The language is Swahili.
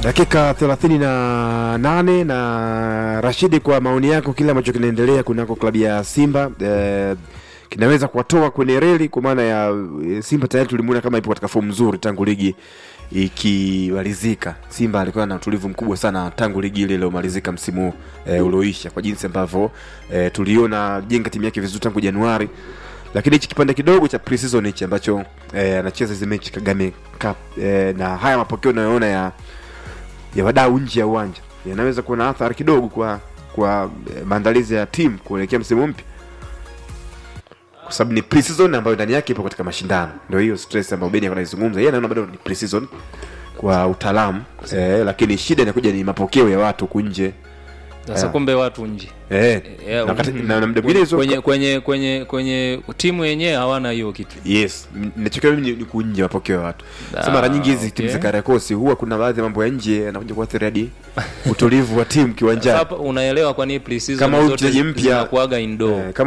dakika 38 na Rashidi, kwa maoni yako, kile ambacho kinaendelea kunako klabu ya Simba eh, kinaweza kuwatoa kwenye reli, kwa maana ya eh, Simba tayari tulimuona kama ipo katika fomu nzuri tangu ligi ikimalizika. Simba alikuwa na utulivu mkubwa sana tangu ligi ile iliyomalizika msimu eh, ulioisha, kwa jinsi ambavyo eh, tuliona jenga timu yake vizuri tangu Januari, lakini hichi kipande kidogo cha pre-season hichi ambacho eh, anacheza hizi mechi Kagame Cup eh, na haya mapokeo unayoona ya ya wadau nje ya uwanja yanaweza kuwa na athari kidogo kwa kwa eh, maandalizi ya timu kuelekea msimu mpya, kwa sababu ni pre-season ambayo ndani yake ipo katika mashindano. Ndio hiyo stress ambayo Beni anaizungumza, yeye anaona bado ni pre-season kwa utaalamu eh, lakini shida inakuja ni mapokeo ya watu huku nje Sasa Yeah. kumbe watu nje eh, Eh, na wakati- mhm. na- na muda mwingine hizo kwenye, kwenye kwenye kwenye timu yenyewe hawana hiyo kitu Yes, m- nachokia mimi ni- ni kunje mapokeo ya watu. Ah, Sasa mara nyingi hizi timu okay. za Karakosi huwa kuna baadhi ya mambo ya nje yanakuja kuathiri hadi utulivu wa timu kiwanjani. Sasa unaelewa kwa nini pre-season Kama huyu zote mchezaji mpya- zinakuaga indoor Eh, kama